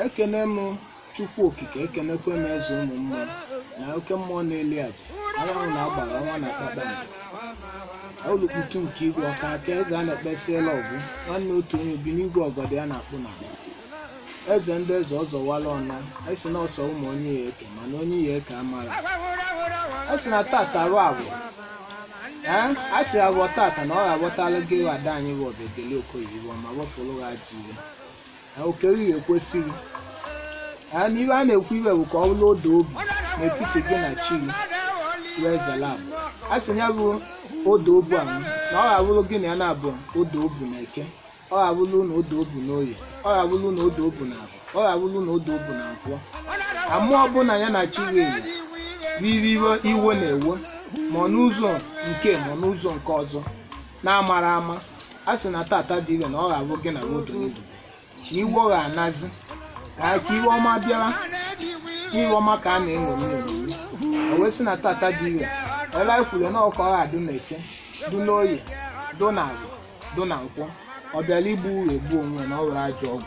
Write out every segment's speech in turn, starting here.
ekene m chukwu okike ekenekwe m eze ụmụ mmụọ na oke mmụọ na-eli aja anyanwụ na-agbara ọnwa na kpakpando olukputu nke igwe ọka aka eze a na-ekpesiela ọgwụ nwanne otu onye bi n'igwe ọgọdọ ya na-akpụ na eze ndị eze ọzọwala ọnụ esi na ọsọ ụmụ onye ya eke mana onye ya eke amara esi na tata rụ agwụ ee a sị agwọ tata na ọ ga-aghọtala gị ada anyị bụ ọbịageli okoye iwe ma wefụrụ ha ji iwe okere ihe ekwesịghị na ibe a na-ekwu ibe bụ ka ọ bụrụ odo obi n'etiti gị na chi wee zala abụ a sị ya bụ odo obu ahụ na ọ ga-abụrụ gị na ya na-abụ odo obu na eke ọ ga-abụrụ na odo obu na oye ọ ga-abụrụ na odo obu na abụ ọ ga-abụrụ na odo obu na nkwọ amụọ ọbụla ya na chi wee bụ iwe iwe na-ewe ma ọ n'ụzọ nke ma ọ n'ụzọ nke ọzọ na-amara ama a sị na tata dị ire na ọ ga-abụ gị na moto n'ibu na iwe ọ ga-anazi ka iwe ọma bịara iwe ọma ka a na-eṅomi eṅomi o wee sị na tata dị ire ebe anyị kwuru na ọkọ ha adụ na eke dụ n'oye dụ na agwa dụ na nkwọ ọ bịara igbu uru egbu onwe na ọ were ajọ ọgwụ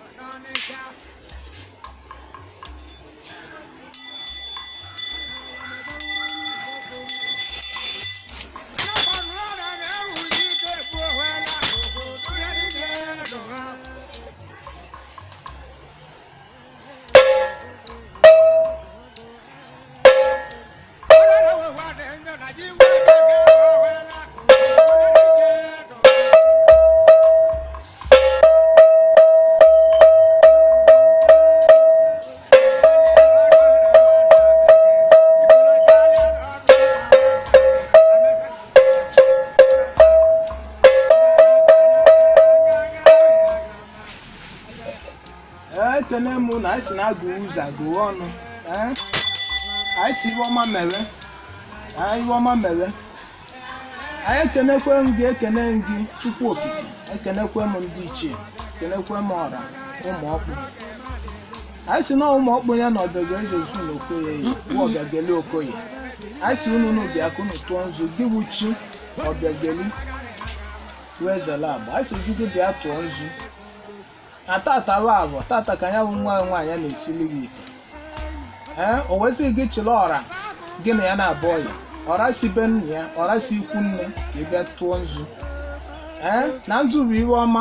ekene m na anyị si na-agụ ụzọ agụụ ọnụ anyị si iwe ọma mere anyị iwe ọma mere anyị ekenekwe m gị ekene m gị chukwu okike ekenekwe m ndị ichie ekenekwe m ọra ụmụ ọkpụ anyị si na ụmụ ọkpụ ya na ọbịaga ejezu na okoye bụ ọbịageli okoye anyị si unu n'ubi aka unu tụọ nzu gị bụ chi ọbịageli wee zela agba anyị si gị gị bịa tụọ nzu na tata bụ abụ tata ka ya bụ nwa nwaanyị na-esili gị ite ee o wesịghị gị chịrị ọra gị na ya na-abụ ọya ọra si be nna ya ọra si ikwu nne ka ị bịa tụọ nzu ee na nzu bụ iwe ọma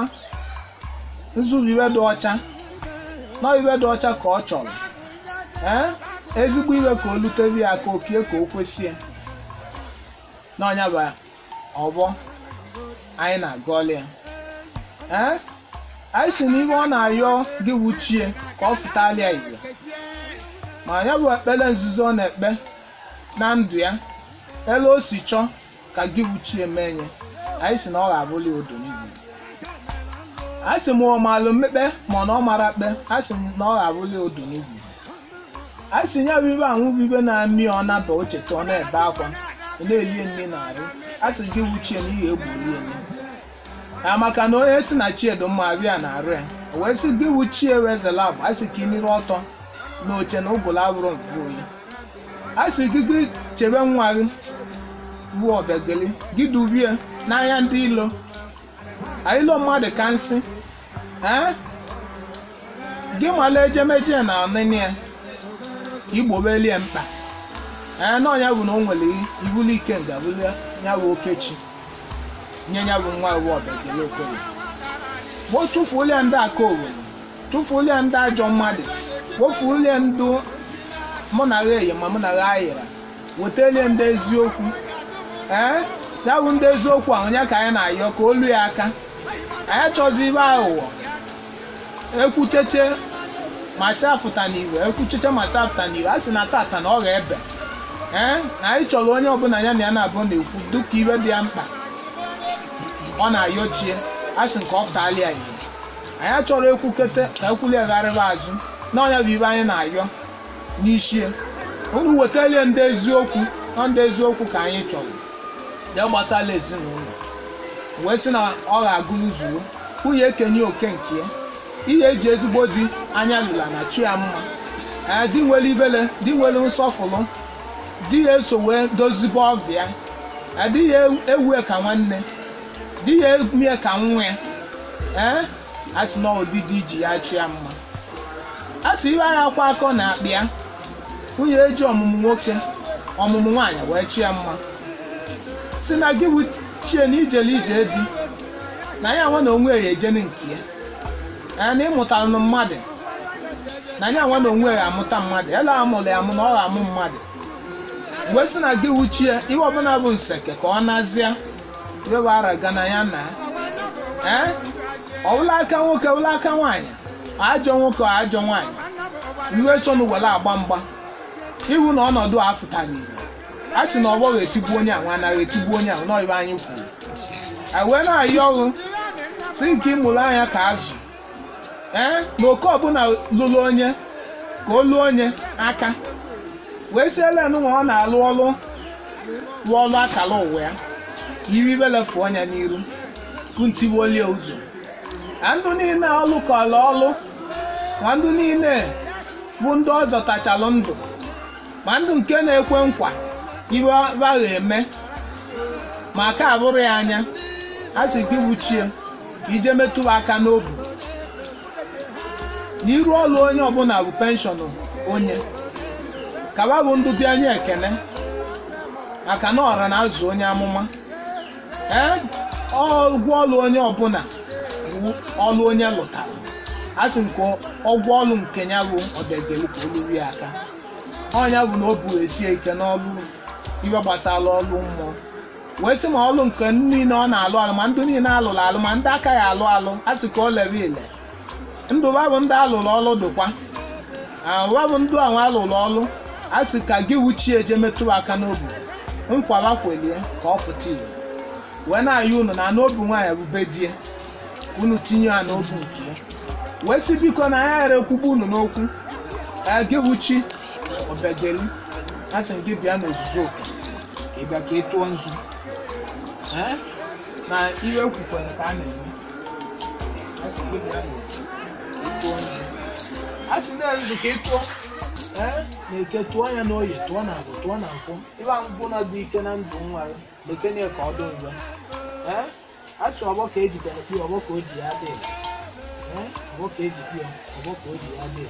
nzu bụ iwe dị ọcha na iwe dị ọcha ka ọ chọrọ ee ezigbo iwe ka o lutere ya aka okie ka o kwesị ya n'ọnya bụ ọbọ anyị na-agọli ya ee anyị si n'ihe ọ na-ayọ gị wuchie ka ọ fụtalịa igwe ma ya bụ ekpere nzuzo ọ na-ekpe na ndụ ya elu o si chọọ ka gị wuchie mee nye anyị si na ọ ga-abụli odo n'igwe anyị si ma ọ maalụ mmekpe ma na ọ mara kpe anyị si na ọ ga-abụli odo n'igwe anyị si ya bụ ibe anwụ bụ ibe na-amị ọ naba o cheta ọ na-ebe akwa ọ na-elie nne na arụ a sị gị wuchie n'ihi egburu ya ya maka na onye si na chiedo mma bịa na arụ ya o wee sị gị wuchie wezela bụ a sị ka ị niri ọtọ na oche na ụbụla abụrụ mfu oyi a sị gị gị chebe nwa gị bụ ọbịageli gị dubie n'anya ndị ilo ilo mmadụ ka nsị ee gị mala ejemeje na ọnịnị ya igbobelie mkpa ee na ọnya bụ na o nwere ibuli ike nga buli ya bụ okechi nye ya bụ nwa iwu ọbịageli okoye gbo tụfuolie ndị aka owere tụfuolie ndị ajọ mmadụ kpofuolie ndị mụ na ha eyi ma mụ na ha ayịra wetalie ndị eziokwu ee ya bụ ndị eziokwu ahụ ya ka anyị na-ayọ ka olu ya aka anyị achọzi ibe aghụghọ ekwucheche ma chafụta n'iwe ekwucheche ma chafụta n'iwe a sị na tata na ọ ga-ebe ee na anyị chọrọ onye ọbụla ya na ya na-abụ na-ekwu dịka iwe dị ya mkpa ọ na-ayọchie asị nke ọ fụtali ya ihe anyị achọrọ ekwukete ka ekwuliegharịba azụ n'ọnya bụ ibe anyị na-ayọ n'ishie unu wetalie ndị eziokwu nọ ndị eziokwu ka anyị chọrọ ya gbasala ezinụlọ wee sị na ọ ga-agụrụ zuo nwunye ekenye oke nke ya ihe eji ezigbo di anya lụla na chi ya mma ee di nwere ibele di nwere nsọfụrụ di ya eso wee dozibe ọbịa adịghị ewu ka nwanne di ya emie ka nwa ya ee a sị na ụdịdị iji ya chi ya mma atụ iwe anya akwa akọ na akpị ya nwunye eji ọmụmụ nwoke ọmụmụ nwaanyị wee chi ya mma si na gị wuchie na ijele ije di na ya nwa na onwe ya ejene nke ya ya na ịmụtara na mmadụ na ya nwa na onwe ya amụta mmadụ ela amụrụ ya amụ na ọ ga-amụ mmadụ mgbe si na gị wuchie ihe ọbụla bụ nseke ka ọ nazịa iwe araga na ya na ee ọwụla aka nwoke ọwụla aka nwaanyị ajọ nwoke ọ ajọ nwaanyị iwe chọnụ were agba mgba iwu na ọnọdụ a fụtara igbo a sị na ọgbọ ga-etigbu onye ahụ anaghị etigbu onye ahụ n'ọyịba anyị kwuru anyị wee na-ayị ọrụ si nke ịmụrụ anya ka azụ ee na oke ọbụla lụrụ onye ka o luo onye aka wee si elenu ma ọ na-alụ ọrụ lụọ ọrụ akara ụwa ya ka iri ibelefu ọnya n'iru kuntigbuolie ụzọ na ndụ niile ọlụ kọrọ ọlụ ma ndụ niile bụ ndị ọ zọtachalụ ndụ ma ndụ nke na-ekwe nkwa iwe bagha eme ma ka abụrụ ya anya a sị gị wuchie ka ije metụrụ aka n'obi na iru ọlụ onye ọbụla bụ penshọn onye kaba bụ ndụ bịa nye ekene maka na ọra na azụ onye amụma ee ọgwụ ọlụ onye ọbụla bụ ọlụ onye lụtara a sị nke ọgwụ ọlụ nke ya bụ ọdegelu ka oluru ya aka ọnya bụ na o bu esie ike n'ọlụ iwe gbasara ọlụ mmụọ wee sị ma ọlụ nke niile ọ na-alụ alụ ma ndụ niile alụrụ alụ ma ndị aka ya alụ alụ a sị ka o lere ile ndụ babụ ndị alụrụ ọlụ dịkwa babụ ndụ ahụ alụrụ ọlụ a sị ka gị wuchie eje metụrụ aka n'obi nkwara kwelie ka ọ fụta ihe wee na-ayị unu na n'obi nwaanyị bube die unu tinye ya n'obi nke ya wee sị biko na ya ghara ekwugbu unu n'okwu ka gị wuchi obegeli a sị gị bịa n'ozuzu oke ka ị bịa ka ị tụọ nzu Ee? na ihe ekwukwere ka a na-eme a sị gị bịa n'ozuzu ka ị tụọ nzu a sị na-ezu ka ị tụọ ee na eke tụọ ya n'oyi tụọ na agwụ tụọ na nkwụ ịba ngwụ na dị ike na ndụ nwa ya bekene ka ọ dị njọ ee achụ ọgbọ ka ejidere kpi ọgbọ ka o ji ya dị ee ọgbọ ka eji kpi ọgbọ ka o ji ya dị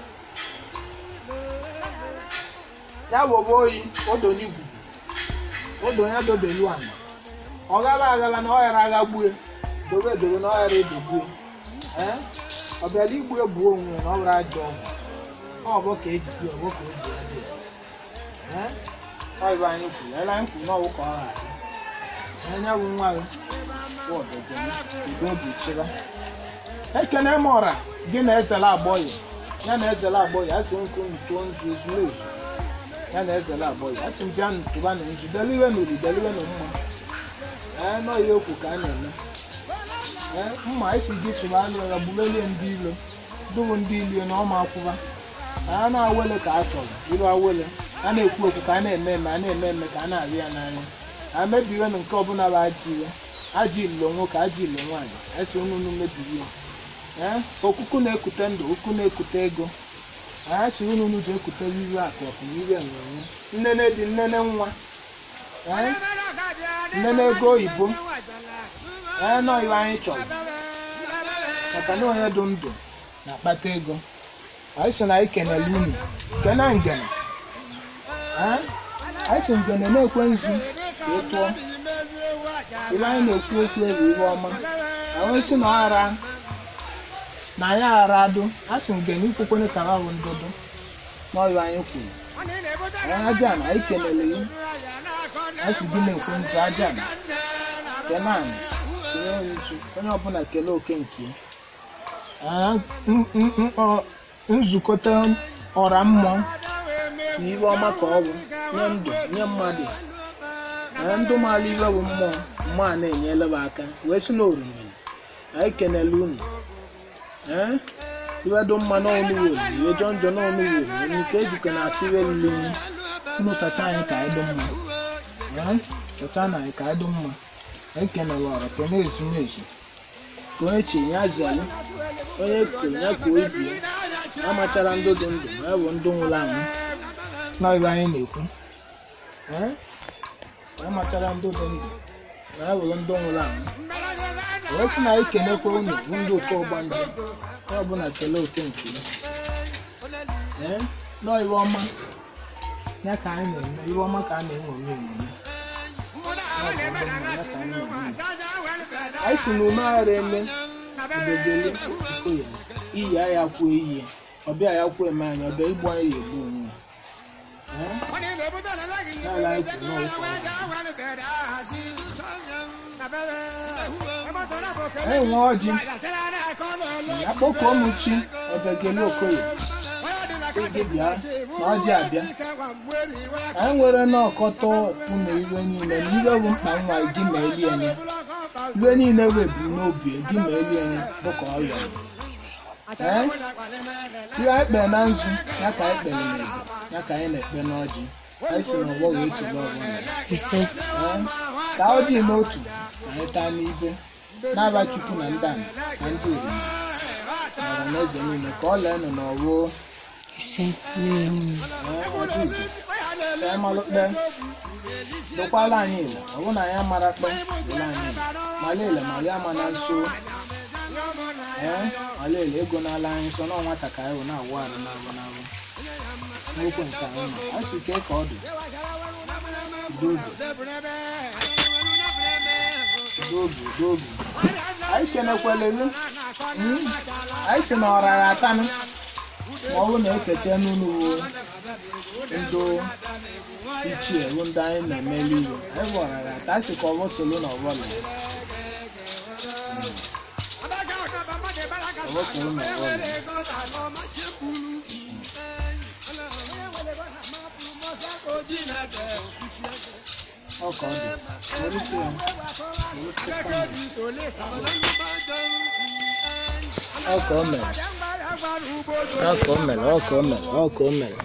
ya wọba oyi odo n'igwu odo ya dobelu ana ọ gara agara na ọ ghara agha gbue dobe edobe na ọ ghara edogbue ee ọ bịara igbu egbuo onwe na ọ bụrụ ajọ ọgwụ ọgbọ ka eji kpi ọgbọ ka o ji ya dị ee ọ ibe anyị kwuru ele anyị kwuru n'ọwụ ka ọ ghara anya bụ nwa gị bụ ọdọgọm udo obi chịba ekene m ọra gị na ezela agbọghị ya na ezela agbọghị asị nkụ ntụọ nzu ezumezu ya na ezela agbọghị asị m bịa ntụba na nzu deliwe na uri deliwe na mma ee nọ ihe okwu ka a na-eme ee mma esi gị sụba alụ ya gbulelie ndị ilo dụbụ ndị ilo na ọma akwụba a na-awele ka a chọrọ iru awele a na-ekwu okwu ka a na-eme eme a na-eme eme ka a na-arị ya n'anya a mebiwe na nke ọbụla bụ ajọ iwe ajọ ilo nwoke ajọ ilo nwaanyị esi unu unu mebiri ya ee okuku na-ekute ndụ okwu na-ekute ego anyị si unu unu ji ekute iwe akụ ọkụ na iwe enwenwe nnene dị nnene nwa ee nnene ego oyibo ee nọ iwe anyị chọrọ maka na onye dị ndụ na-akpata ego anyị si na anyị kenele unu kene ngene ee anyị si ngene na-ekwe nzu ka ị tụọ ibe anyị na-ekwu okwu ewu ihe ọma anyị si na ọghara na anyị aghara adụ a sị ngene ikwukwene ka ha bụ ndụdụ n'ọyụ anyị kwuru anyị aja na anyị kelele ya a sị gị na-ekwe nzu aja na kenan tinye nzu onye ọbụla kelee oke nke ya nzukọta ọra mmụọ na iwe ọma ka ọ bụ nye ndụ nye mmadụ ee ndụ maala iwe bụ mmụọ mmụọ a na-enyela m aka wee sị na oriri anyị kenele unu ee iwe dị mma n'ọnụ were iwe jọ njọ n'ọnụ were onye ike ejikọ na asị iwe lule nyi unu sacha anyị ka anyị dị mma ee sacha na anyị ka anyị dị mma anyị kenele ọra kene ezumezu ka onye chi ya zelu onye kuru ya ka obi ya amachara ndụ dị ndụ ma ya bụ ndụ nwụrụ anwụ na ibe anyị na-ekwu ee amachara ndụ dị ndụ ma ya bụrụ ndụ nwụrụ anwụ wee sị na anyị kenekwa unu bụ ndị ụtọ ọgba nje onye ọbụla kelee oke nke ya ee nọọ iwe ọma ya ka anyị na-eme iwe ọma ka a na-enwome enwome anyị si na ume aghara eme udegele okoye iyi ya kwuo iyi ọbịa ya kwuo eme anyị ọbịa igbu anyị ya egbu onwe ya n'ala anyị kwuru na ụkọ anyị nwe ọjị ya kpọkuo m chi ebegele okoye gị bịa na ọjị abịa anyị nwere n'ọkọtọ ụmụ iwe niile na iwe bụ mkpa nwa gị ma elie ya iwe niile weburu n'obi gị ma elie ya dịka ọya ee ihe anyị kpere na nzu ya ka anyị kpere n'ebu ya ka anyị na-ekpe n'ọjị anyị si n'ọgbọ wee soro ọgbọ ise ee ka ọjị n'otu ka anyị taa n'ibe n'aba chukwu na ndị ana na ndị oriri na ọra na eze niile ka ọ lee nọ n'ọwụ ise n'ihu ka anyị malụ kpe dokwala anyị ile ọ bụ na anyị amara kpe dole anyị ile mala ile ma ya ama na nso ee mala ile ego n'ala anyị nso na nwata ka anyị wụ na-awụ arụ n'abụ n'abụ n'okwu nke anyị ma anyị si kee ka ọ dị udo obi udo obi udo obi anyị kenekwele gị Mm. anyị si na ọra ya atanụ ma ọ bụ na ekeche n'ụlọ ndị ichie bụ ndị anyị na-emeli iwe anyị gwara ya ata si ka ọ bụ solo na ọbụla ọ bụ solo na ọbụla ọ ka ọ dị Were ike ya. Were ike ya. ọ ka o mere ọ ka o mere ọ ka o mere ọ ka o mere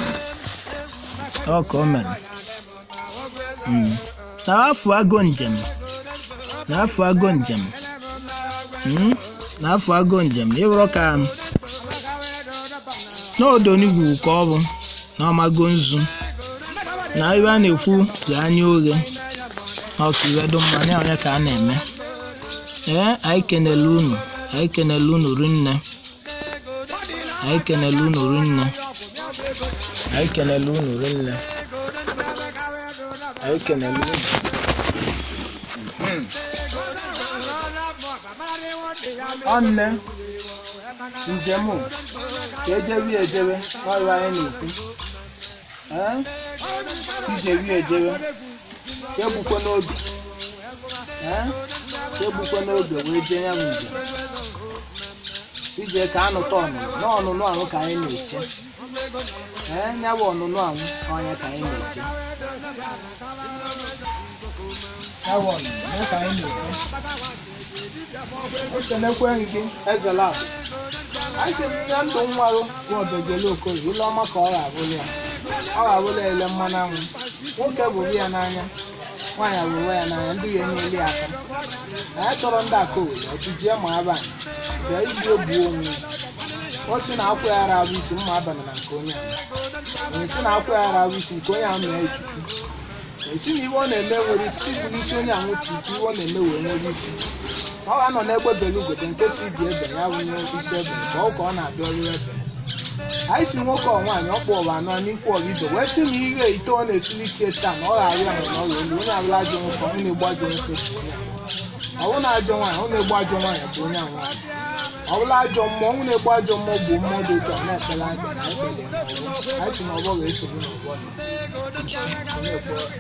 ọ ka o mere Mm. n'afọ agụ njem n'afọ agụ njem Mm. n'afọ agụ njem ịbụrụ ka n'odonigwu ka ọ bụ na ọmago nzu na ibe a na-ekwu dị anya oghe na ọka iwe dị mma na onye ka a na-eme ee anyị kenele unu anyị kenele unu rinne anyị kenele unu rinne anyị kenele unu rinne anyị kenele unu ọnne njem o, ka ejewe ya ejebe n'ọrụ anyị na-ekwu ee si jewe ya ejebe ka egbukwe n'obi ee ka egbukwe n'obi wee jee ya bụ njem ije ka anụta ọnụnụ n'ọnụnụ ahụ ka anyị na-eche ee ya bụ ọnụnụ ahụ ọnya ka anyị na-eche ya bụ ọnụnụ ya ka anyị na-eche ekenekwe gị ezela abụ anyị si nye ndụ nwarụ bụ ọdọgele okoye ile ọma ka ọ ga-abụrụ ya ọ ga-abụrụ ya ele mmanụ anwụ nwoke bụrụ ya n'anya nwaanyị abụrụ ya n'anya ndị ya enyeli ya aka na ya chọrọ ndị aka owere ọchịjie ma aba bịa iji ogbuo onwe ya o si na akwa ya ara abụ isi mma abalị na nke onye ahụ onye si na akwa ya ara abụ isi nke onye ahụ na ya echuchu esi na iwe ọ na-eme nwere isi bụ n'isi onye ahụ tupu iwe ọ na-eme wee nwere isi ọ ga-anọ n'egbe belugote nke si dị ebe ya bụ nye isi ebe ka ọ ka ọ na-abịa ọrụ ebe anyị si nwoke ọ nwaanyị ọkpụ ọba anọ n'ikwu ọba ibe wee sị na ire ite ọ na-esili ichie taa na ọ ga-arịa ahụ na ọrụ elu onye abụla ajọ nwoke ọ na-egbu ajọ nwoke bụ onye ahụ. ọ bụ na ajọ nwaanyị ọ na-egbu ajọ nwaanyị bụ onye ahụ nwaanyị ọ bụla ajọ mmụọ ọ na-egbu ajọ mmụọ bụ mmụọ dị otu a na-ekpere aja na ekpere ya n'ọgbọ. anyị si na ọgbọ ga-esogbu n'ọgbọ ya. ise na-ekpe ọjị.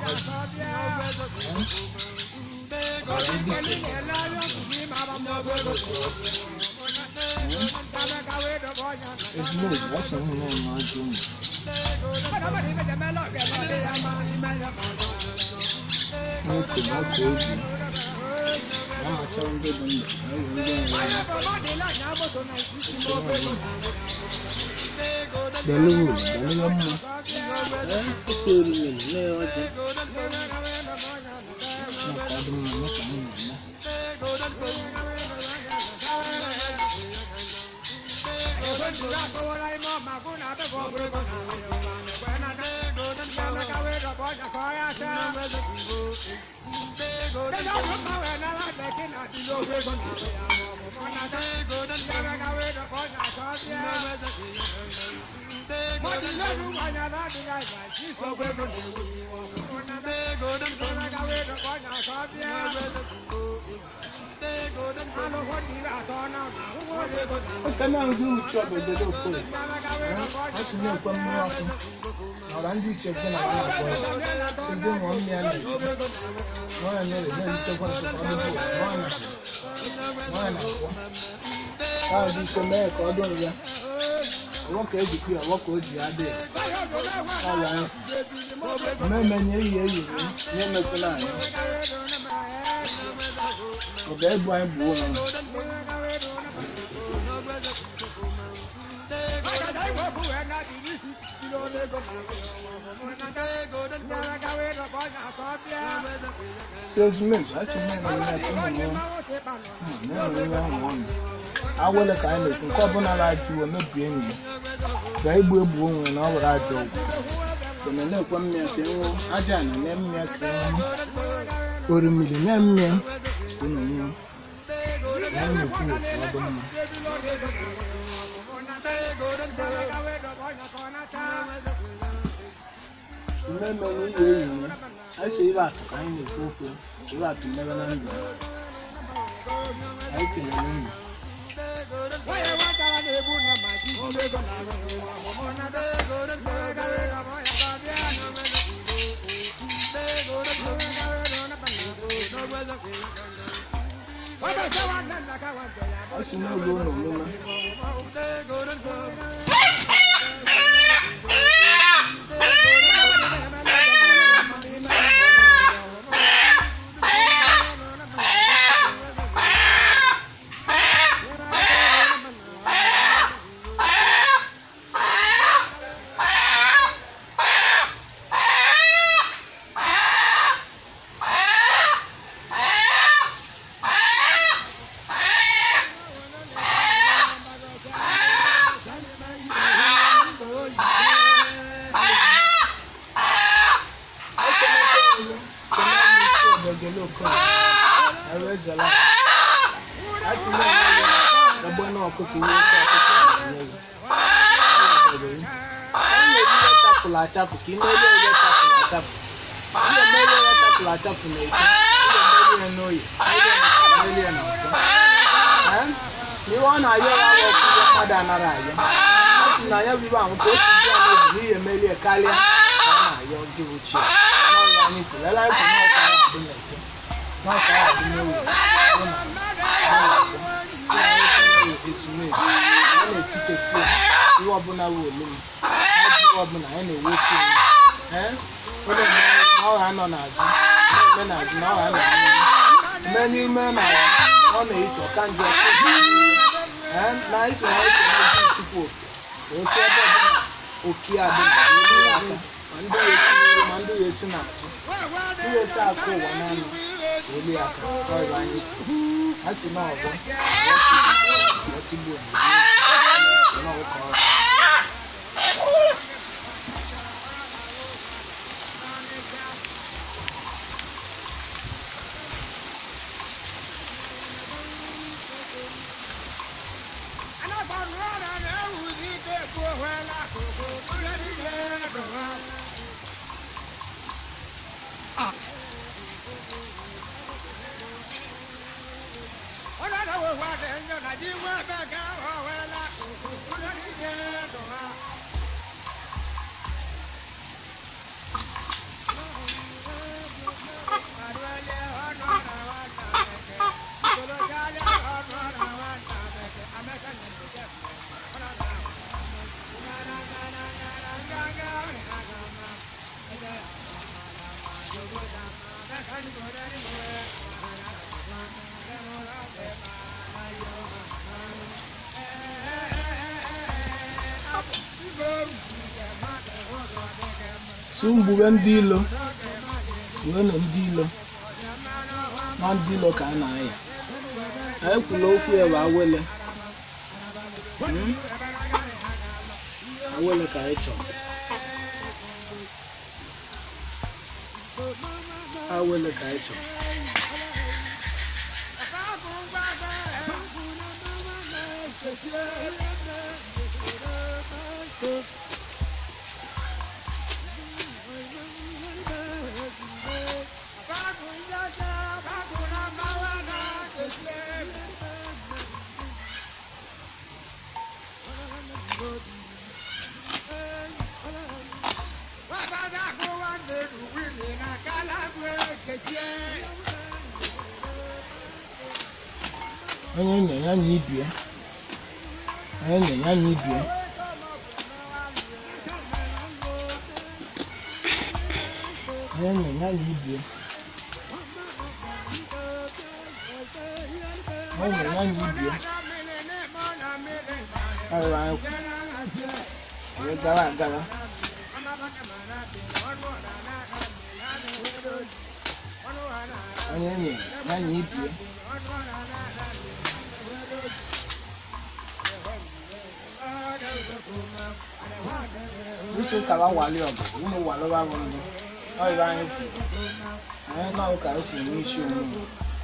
Ọra ndị ikenye. ezigbo oyi ọ sị nwunye ya na ọjị ụmụ n'oke na ọka obi ya machara ndị bụ ndụ na ewe ndị nwere ya beluwu beluwe mma ee isi oriri na mee ọjị maka ọdị mma mee ka anyị na-eme ekene ndị uche obodo okoye asị na-ekwe mmiri ọkụ ọra ndị iche kwe na ya na-akpọ ya si ndị ụmụ mmiri ya na-ekwu nwaanyị na-ere na-eritekwa nsogbu ọdụbụ nwaanyị nwaanyị na-akwọ ahụ dị ike mee ka ọ dụrụ ya ọwọ ka ejikwa ya ọwọ ka o ji ya dị ya ọrịa ya mmemme eyi eyi nye emekwela anyị ọ ga-ebu anyị gbuo ha salesmen achị awele ka anyị na-ekwu nke ọbụla na-ajụ iwe mebie enyi ya ga igbu egbu onwe na ọ were ajọ ọgwụ kene na-ekwe mmịa ka enwe aja na ne mmịa ka enwe orimiri na mmịa ka unu nwụọ ya na-ekwu otu ọ bụ mma mmemme na iyi eyi ya anyị si ibe atụ ka anyị na-ekwu okwu ibe atụ mmebe na ndụ anyị kelere unu ọ si n'ụlọ ụlọ omume ẹgbẹ́ náà kókò owó tó àkókò owó tó àkókò owó tapụrụ achafụ ka ime elu ebe tapụrụ achafụ ihe melu ya tapụrụ achafụ na eke ihe melu ya n'oyi melu ya na nkụ n'ihe ọ na-ayọ ya bụ ọkụ ihe mmadụ anaghị ayọ ọ sị na ya bụ ibe ahụ ka o si dị ya n'obi n'ihe melu ya karịa ka ọ na-ayọ ndị ochie n'ọrụ anyị kwuru ele anyị kwuru n'ọka ya adị na eke n'ọka ya adị n'oyi ọ na ezumezu a na-etichefu ihe ọbụla wụ olum ajụ ọbụla anyị na-ewetu onye na ọha nọ n'azụ na-eme n'azụ na ọha nọ n'ihu mee n'ime na ọ na-eto ka njọ na anyị si na anyị na-eji tupu oke otu ebe ọbụla oke adị na elu ya aka ma ndị ya esi n'ihu ma ndị ya esi n'azụ ndị ya esi akụ ụwa n'anụ elu ya aka ọrụ anyị a sị na ọgbọ ọtịgbo na ọkọ ọrụ si mgbube ndị ilo nwenu ndị ilo na ndị ilo ka a na-aya anyị kwuru okwu ya bụ awele Hmm? awele ka anyị chọrọ awele ka anyị chọrọ onye nye ya na ibie onye nye ya na ibie onye nye ya na ibie onye nye ya na ibie ọrịa anyị kwu onye gara agara onye nye ya na ibie Bísí kàwá wàlé ọ̀bọ̀, wúni wà lọ́wọ́ àwọn ọmọ. Ọ̀rẹ́ anyị kwu. Anyị náà kà ekwu n'isi onwe.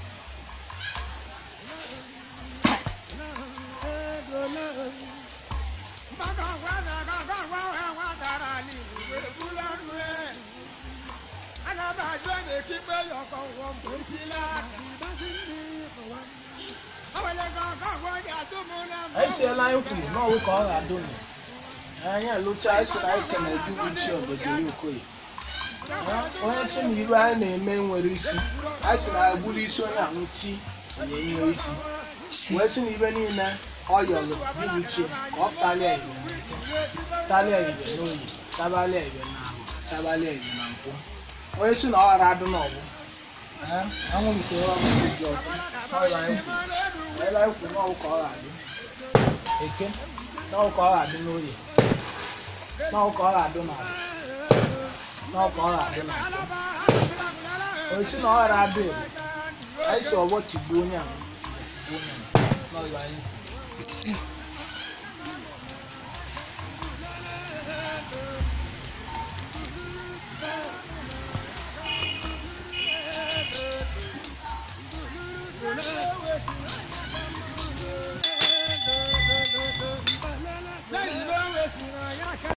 Anyị siela anyị kwuru n'ọwụ ka ọ ga-adụ nụ. Anyị alụcha anyị sị na anyị kene ezigbo ichi obodo Okoye. Onye sị na iru anyị na-eme nwere isi. Anyị sị na anyị gburu isi onye ahụ chi na-enye isi. ise wee sị na ibe niile ọ yọrọ dibuchie ka ọ talịa ibe talịa ibe n'oyi tabalịa ibe na ahụ tabalịa ibe na nkwụ onye sị na ọ ghara adụ n'ọgbụ anwụ nke ọrụ dị ọzọ ọrụ anyị kwuru ele anyị kwuru n'ọwụ ka ọ ga-adị eke n'ọwụ ka ọ ga-adị n'oyi n'ọwụ ka ọ ga-adị n'ala n'ọwụ ka ọ ga-adị n'ala onye sị na ọ ghara adụ ebe anyị si ọgbọ tigbuo onye ahụ tigbuo onye ahụ n'ọrụ anyị kwuru ise